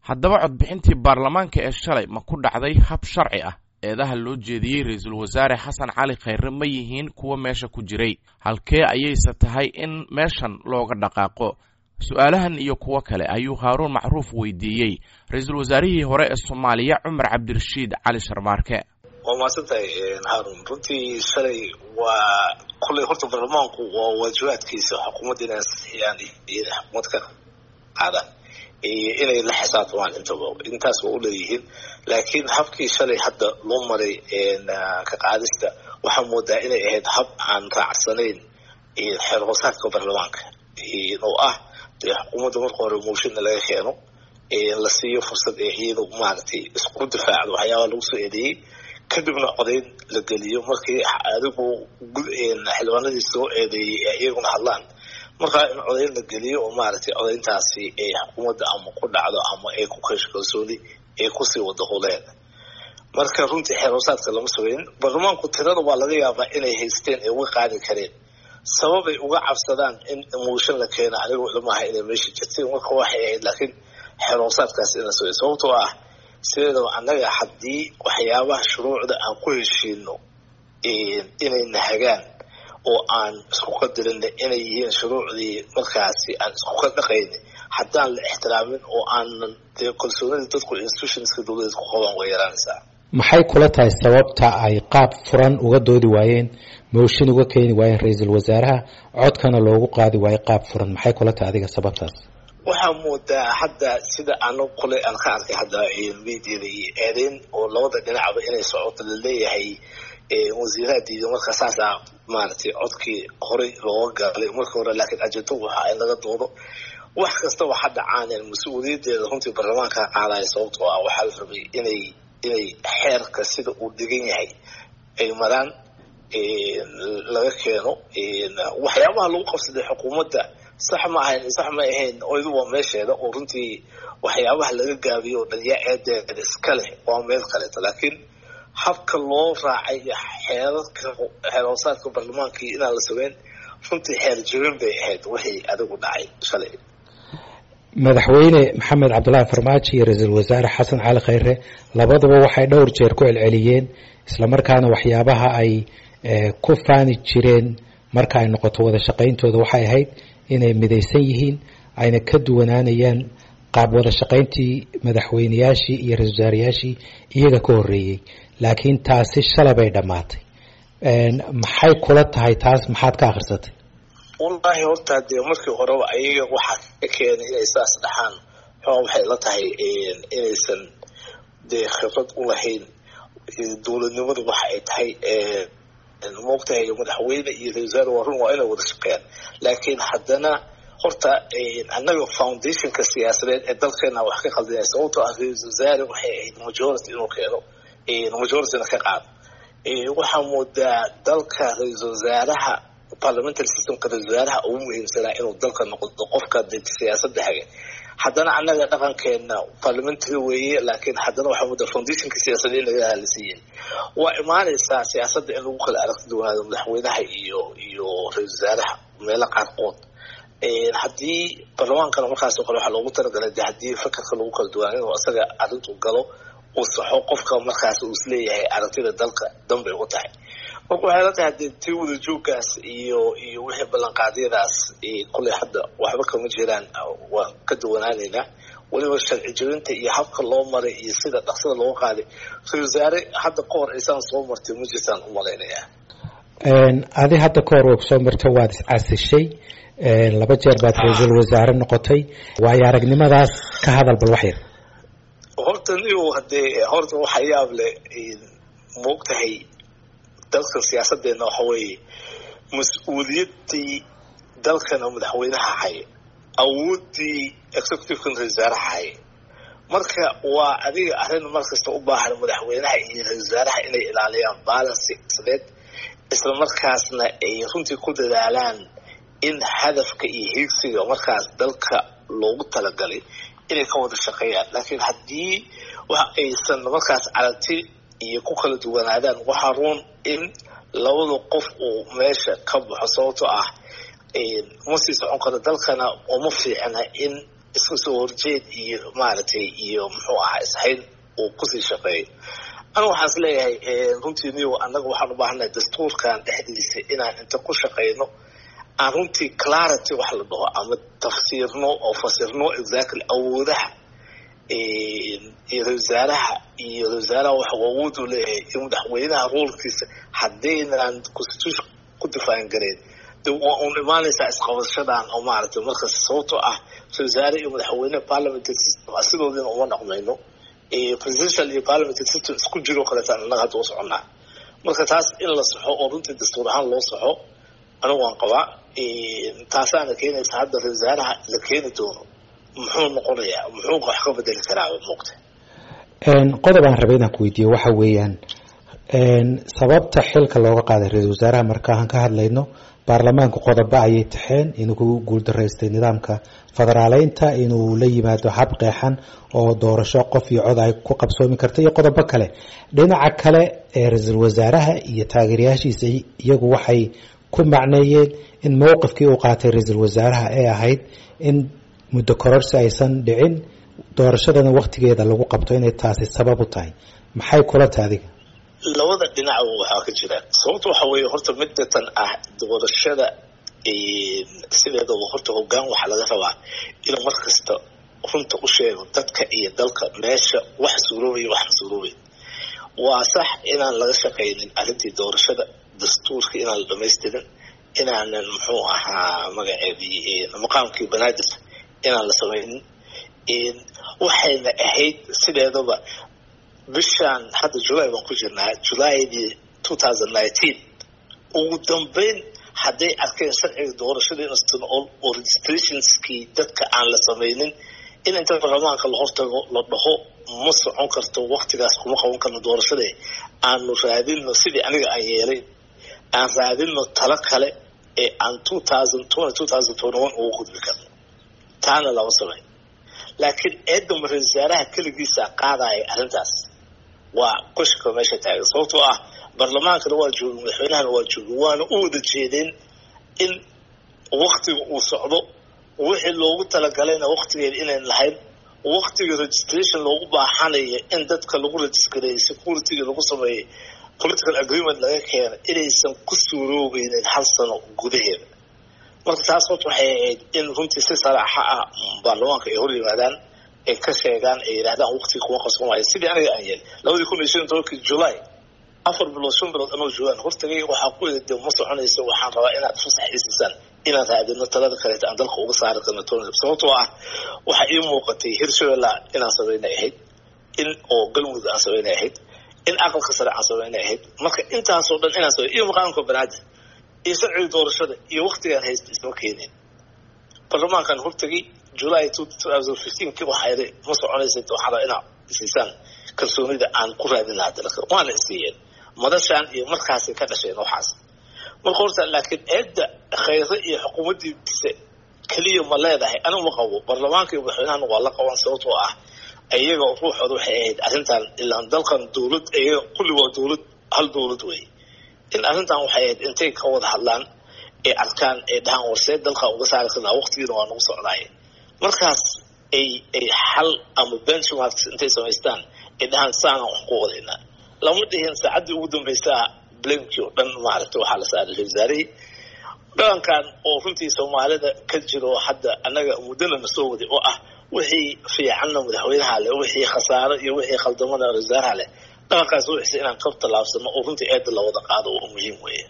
haddaba codbixintii baarlamaanka ee shalay ma ku dhacday hab sharci ah eedaha loo jeediyey ra-iisul wasaare xasan cali khayre ma yihiin kuwa meesha ku jiray halkee ayayse tahay in meeshan looga dhaqaaqo su-aalahan iyo kuwo kale ayuu haaruun macruuf weydiiyey ra-iisul wasaarihii hore ee soomaaliya cumar cabdirashiid cali sharmaarke waa mahadsantahay haarun runtii shalay waa kulley horta baarlamaanku waa waajibaadkiisa xukuumadda inay ansixiyaan iyo xukuumad ka qaadaan iyo inay la xisaabtamaan intaba intaas waa uleeyihiin laakiin habkii shalay hadda loo maray ka qaadista waxaa moodaa inay ahayd hab aan raacsanayn xeer hoosaadka baarlamaanka oo ah dee xukuumadda marka hore mooshinna laga keeno la siiyo fursad ee iyadu maaragtay isku difaacdo waxyaabaa lagu soo eedeeyey kadibna codayn la geliyo markii adigu xildhibaanadii soo eedeeyey ee iyaguna hadlaan markaa in codayn la geliyo oo maaragtay codayntaasi ay xukuumadda ama ku dhacdo ama ay ku keesho kalsooni ay kusii wada huleen marka runtii xeeroosaadka lama sugayn baarlamaanku tirada waa laga yaabaa inay haysteen ay uga qaadi kareen sababay uga cabsadaan in mooshin la keeno anigoo ilmaha inay meesha jirteen marka waxay ahayd laakiin xeeroosaadkaas in la sugay sababtoo ah sideedaba annaga haddii waxyaabaha shuruucda aan ku heshiino inay nahagaan oo aan isku qadarinna inay yihiin shuruucdii markaasi aan isku qadhaqayni haddaan la ixtiraamin oo aanan dee kalsoonida dadku institutionska dowladeed ku qabaan way yaraanaysaa maxay kula tahay sababta ay qaab furan uga doodi waayeen mooshin uga keeni waayeen ra-iisul wasaaraha codkana loogu qaadi waayo qaab furan maxay kula tahay adiga sababtaas waxaa moodaa hadda sida ana kule aan ka arkay hadda mediada iyo eedeyn oo labada dhinacba inay socoto laleeyahay wasiiraha diiday marka saasaa maaragtay codkii horey looga galay markii hore laakiin ajento waxa in laga doodo wax kastaba ha dhacaaneen mas-uuliyadeeda runtii baarlamaanka qaadaya sababtoo ah waxaa la rabay inay inay xeerka sida uu dhigan yahay ay maraan laga keeno waxyaabaha lagu qabsaday xukuumadda sax ma ahayn sax ma ahayn oydu waa meesheeda oo runtii waxyaabaha laga gaabiyo oo dhan yaa eedeeda iska leh waa meel kaleeto laakiin habka loo raacay xeerarka xeerhoosaadka baarlamaankii inaan la sugeyn runtii xeer jabin bay ahayd wixii adigu dhacay shalay madaxweyne maxamed cabdullaahi farmaajo iyo ra-iisul wasaare xasan cali khayre labaduba waxay dhowr jeer ku celceliyeen islamarkaana waxyaabaha ay ku faani jireen marka ay noqoto wada shaqayntooda waxay ahayd inay midaysan yihiin ayna ka duwanaanayaan qaab wada shaqayntii madaxweyneyaashii iyo ra-isul wasaarayaashii iyaga ka horreeyey laakiin taasi shalay bay dhammaatay maxay kula tahay taas maxaad ka akhrisatay wallaahi horta dee markii horeba ayaga waxaa ka keenay inay saas dhaxaan xooa waxay la tahay inaysan dee khibrad u lahayn dowladnimadu waxa ay tahay moogtahay madaxweyne iyo ra-isul wasaare waa run waa inay wada shaqeeyaan laakiin haddana horta annaga foundationka siyaasadeed ee dalkeena wax ka khaldinaya sababtoo ah ra-isul wasaare waxay ahayd majority inuu keeno majorityna ka qaado waxaa moodaa dalka ra-isul wasaaraha parliamentary systemka ra-isul wasaaraha ugu muhiimsanaa inuu dalka noqdo qofka de siyaasadda hage haddana annaga dhaqankeena parliamentary weeye laakiin haddana waxaa moodaa foundationka siyaasadeed in laga halisiiyey waa imaanaysaa siyaasadda in lagu kala aragti duwanaado madaxweynaha iyo iyo ra-isul wasaaraha meelo qaarkood haddii baarlamaankana markaasoo kale waxaa loogu talagalay de haddii fakarka lagu kala duwanaa inuu isaga arrintu galo uu saxo qofka markaas uu isleeyahay aragtida dalka danbay u tahay marka waxay la tahay hadee tii wada jooggaas iyo iyo wixii ballanqaadyadaas kulley hadda waxba kama jiraan waan ka duwanaanaynaa weliba sharci jabinta iyo habka loo maray iyo sida dhaqsada looga qaaday ra-isul wasaare hadda ka hor aysaan soo martay ma jirtaan u malaynayaa adi hadda ka hor way kusoo marta waad iscasishay laba jeer baad ra-iisul wasaare noqotay waayo aragnimadaas ka hadal bal wax yar horta niu hadee horta waxa yaab leh maogtahay dalka siyaasadeenna waxa weeye mas-uuliyaddii dalkana madaxweynaha haye awooddii executivekana ra-isul wasaaraha haye marka waa adiga arrin markasta u baahan madaxweynaha iyo ra-isul wasaaraha inay ilaaliyaan balance siyaasadeed isla markaasna ay runtii ku dadaalaan in hadafka iyo hiigsiga markaas dalka loogu talagalay inay ka wada shaqeeyaan laakiin haddii wax aysan markaas aragti iyo ku kala duwanaadaan waxaa ruun in labada qof uu meesha ka baxo sababtoo ah ma sii socon karo dalkana uma fiicna in isku soo horjeed iyo maaragtay iyo muxuu ahaa ishayn uu kusii shaqeeyo anigu waxaan is leeyahay runtii niyo annaga waxaan u baahannahay dastuurkan dhexdiisa inaan inta ku shaqeyno aan runtii clarity wax la dhaho ama tafsiirno oo fasirno exactly awoodaha iyo wasaaraha iyo wasaaraha waxa awood u leeyahay iyo madaxweynaha roolkiisa haddaynan constitution ku difaacan gareen de waa uun imaanaysaa isqabashadan oo maaragtay markas sababtoo ah wasaare iyo madaxweyne parliamentary system asidoodina uma dhaqmayno presidential iyo parliamentary system isku jiro kaleetaan annaga hadda u soconnaa marka taas in la saxo oo runtii dastuur ahaan loo saxo anigu waan qabaa taasaana keenaysa hadda wasaaraha la keeni doono muxuu noqonayaa muxuu wax ka bedeli karaa muuqta qodob aan rabay inaan ku weydiiyo waxa weeyaan sababta xilka looga qaaday ra-iisul wasaaraha markaan ka hadlayno baarlamaanku qodobo ayay taxeen inuu ku guuldaraystay nidaamka federaaleynta inuu la yimaado hab qeexan oo doorasho qof iyo cod ay ku qabsoomi karta iyo qodobo kale dhinaca kale ee ra-iisul wasaaraha iyo taageerayaashiisa iyagu waxay ku macneeyeen in mowqifkii uu qaatay ra-iisul wasaaraha ee ahayd in muddo kororsi aysan dhicin doorashadana waktigeeda lagu qabto inay taasi sabab u tahay maxay kula tahay adiga labada dhinac waxaa ka jira sababta waxa weeye horta midatan ah doorashada sideedaba horta hoggaan waxaa laga rabaa inuu mar kasta runta u sheego dadka iyo dalka meesha wax suuroobaya wax masuuroobay waa sax inaan laga shaqaynin arrintii doorashada dastuurka inaan la dhamaystirin inaanan muxuu ahaa magaceedii maqaamkii banaadir inaan la samaynin waxayna ahayd sideedaba bishaan hadda julay baan ku jirnaa julaydii two thousand nineteen ugu dambeyn hadday arkeen sharciga doorashada insan oo registrationskii dadka aan la samaynin in inta baarlamaanka la hortago la dhaho ma socon karto waktigaas kuma qaban karno doorashade aanu raadinno sidii aniga aan yeelay aan raadinno talo kale ee aan two thousand twenty two thousand twenty one ugu gudbi karno taana lama samay laakiin eedama ra-isul wasaaraha keligiisa qaadaya arrintaas waa qoshka meesha taagan sababtoo ah baarlamaankana waa joogin madaxweynahana waa joogin waana u wada jeedeen in waktiga uu socdo wixii loogu talagalayna waktigeeda inayn lahayn waktiga registration loogu baaxanayo in dadka lagu registareeyey securityga lagu sameeyey political agreement laga keena inaysan ku suuroobeynin hal sano gudaheeda marka taas horta waxay ahayd in runtii si saraaxa ah baarlamaanka ay hor yimaadaan ay ka sheegaan ay yidhahdaan waktiga kuma qabsoomayo sidii aniga aan yeelay labadii kun iyo shan iyo tobankii july afar bilood shan bilood anoo joogaan hortagay waxaa ku yidhi dee ma soconayso waxaan rabaa inaad fasax isiisaan inaan raadino talada kaleeta aan dalka uga saari karno tony sababtoo ah waxaa ii muuqatay hirshabella inaan samaynay ahayd in oo galmudug aan samaynay ahayd in aqalka sare aan samaynay ahayd marka intaasoo dhan inaan samay iyo maqaamka banaadir iyo sharciga doorashada iyo waktigaan haysta isma keeneen baarlamaankan hortagay july two thousand fifteen ki waxaa yidhi ma soconaysa waxaa rabaa inaad isiisaan kalsoonida aan ku raadin lahaa dalka waana isiiyeen madashaan iyo markaasay ka dhasheen waxaas marka horta laakiin eedda khayre iyo xukuumaddiisa keliya ma leedahay anigu ma qabo baarlamaanka iyo madaxweynahana waa la qaban sababtoo ah iyaga ruuxooda waxay ahayd arrintan ilaan dalkan dowlad iyaga kulli waa dowlad hal dowlad wey in arrintan waxay ahayd intay ka wada hadlaan ay arkaan ay dhahaan warsee dalka uga saari karnaa waqtigiina waa nagu socdaaye markaas ay ay xal ama benchmarks intay samaystaan ay dhahaan saanaan wax ku wadaynaa lama dhihin saacaddii ugu dambaysaa blamkii oo dhan maaragtay waxaa la saaray wasaarihii dhaqankan oo runtii soomaalida ka jiro hadda annaga muddana na soo waday oo ah wixii fiicanna madaxweynaha leh wixii khasaaro iyo wixii khaldamana wasaaraha leh dhaqankaas wuxuuse inaan ka tallaabsano oo runtii eedda la wada qaado oo muhiim weeye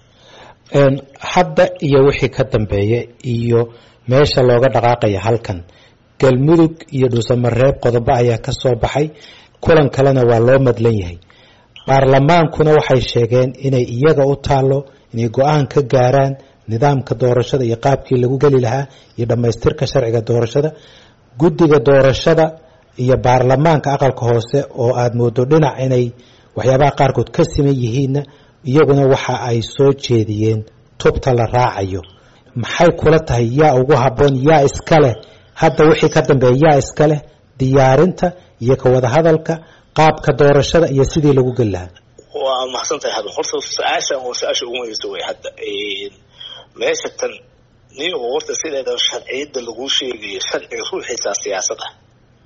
hadda iyo wixii ka dambeeya iyo meesha looga dhaqaaqaya halkan galmudug iyo dhuusamareeb qodobo ayaa ka soo baxay kulan kalena waa loo madlan yahay baarlamaankuna waxay sheegeen inay iyaga u taalo inay go-aan ka gaaraan nidaamka doorashada iyo qaabkii lagu geli lahaa iyo dhammaystirka sharciga doorashada guddiga doorashada iyo baarlamaanka aqalka hoose oo aada moodo dhinac inay waxyaabaha qaarkood ka siman yihiinna iyaguna waxa ay soo jeediyeen tubta la raacayo maxay kula tahay yaa ugu habboon yaa iska leh hadda wixii ka dambeeya yaa iska leh diyaarinta iyo ka wada hadalka qaabka doorashada iyo sidii lagu geli lahaa waa mahadsan tahay hadda horta su-aashan waa su-aasha ugu muhiimsan wey hadda meesha tan nin warta sideeda sharciyadda laguu sheegayo sharciga ruuxiisaa siyaasad ah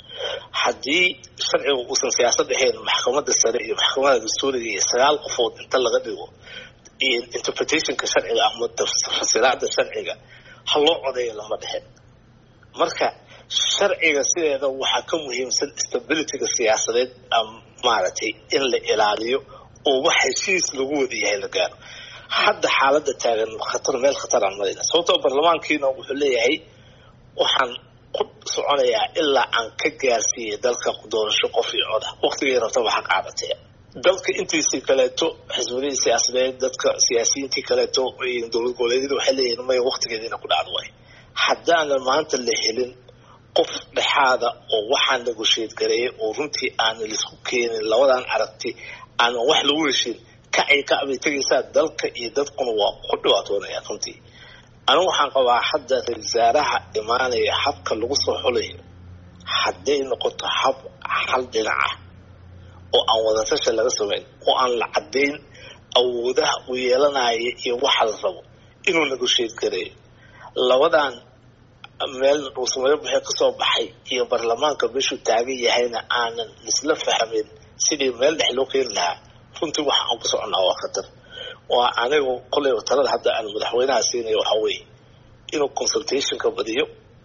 haddii sharciga uusan siyaasad ahayn maxkamadda sare iyo maxkamadda dastuuriga iyo sagaal qofood inta laga dhigo interpretationka sharciga ama fasiraada sharciga ha loo codeeyo lama dhexin marka sharciga sideeda waxaa ka muhiimsan stabilityga siyaasadeed maaragtay in la ilaaliyo oo wax heshiis lagu wada yahay la gaaro hadda xaaladda taagan khatar meel khataraan marayna sababtoo baarlamaankiina wuxuu leeyahay waxaan ku soconayaa ilaa aan ka gaarsiiyey dalka doorasho qof iyo coda waktigay rabtaba ha qaadatee dalka intiisii kaleeto xisbadihii siyaasadeed dadka siyaasiyiintii kaleeto dowlad goboleedyada waxay leeyihin maya waktigeediina ku dhacdo waay haddaanan maanta la helin qof dhexaada oo waxaan negotiate gareeyay oo runtii aanan laisku keenin labadan aragti aanan wax lagu heshin kacay kacbay tegaysaa dalka iyo dadkuna waa ku dhibaatoonayaan runtii anigu waxaan qabaa hadda ra-isul wasaaraha imaanaya habka lagu soo xulayo hadday noqoto hab hal dhinac ah oo aan wadatasha laga samayn oo aan la caddayn awoodaha uu yeelanaya iyo waxa la rabo inuu negotiate gareeyo labadan meel dhuusamayo buxee kasoo baxay iyo baarlamaanka meeshuu taagan yahayna aanan isla fahmin sidii meel dhex loo keeni lahaa runtii waxa aan ku soconnaa waa khatar waa anigu koley talada hadda aan madaxweynaha siinayo waxaa weeye inuu consultationka badiyo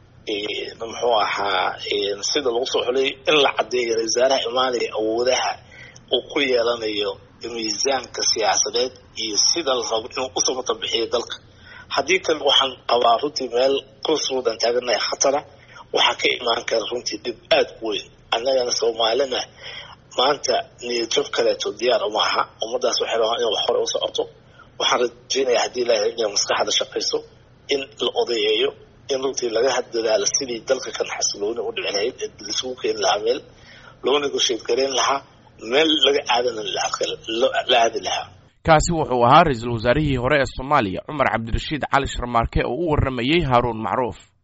muxuu ahaa sida lagu soo xulay in la caddeeyo ra wasaaraha imaanaya awoodaha uu ku yeelanayo miisaanka siyaasadeed iyo sida la rabo inuu usoo matabixiyo dalka haddii kale waxaan qabaa runtii meel crossroadan taaganahay khatara waxaa ka imaan kara runtii dhib aada u weyn annagana soomaalina maanta niyadjab kaleeto diyaar uma aha ummadaas waxay rabaan in wax hore u socoto waxaan rajeynayaa haddii ilaahay inay maskaxda shaqayso in la odayeeyo in runtii laga dadaalo sidii dalka kan xasilooni u dhici lahayd ee laisugu keeni lahaa meel loo negotiate gareyn lahaa meel laga aadana la aadi lahaa kaasi wuxuu ahaa ra-iisul wasaarihii hore ee soomaaliya cumar cabdirashiid cali sharmaarke oo u warramayey haaruun macruuf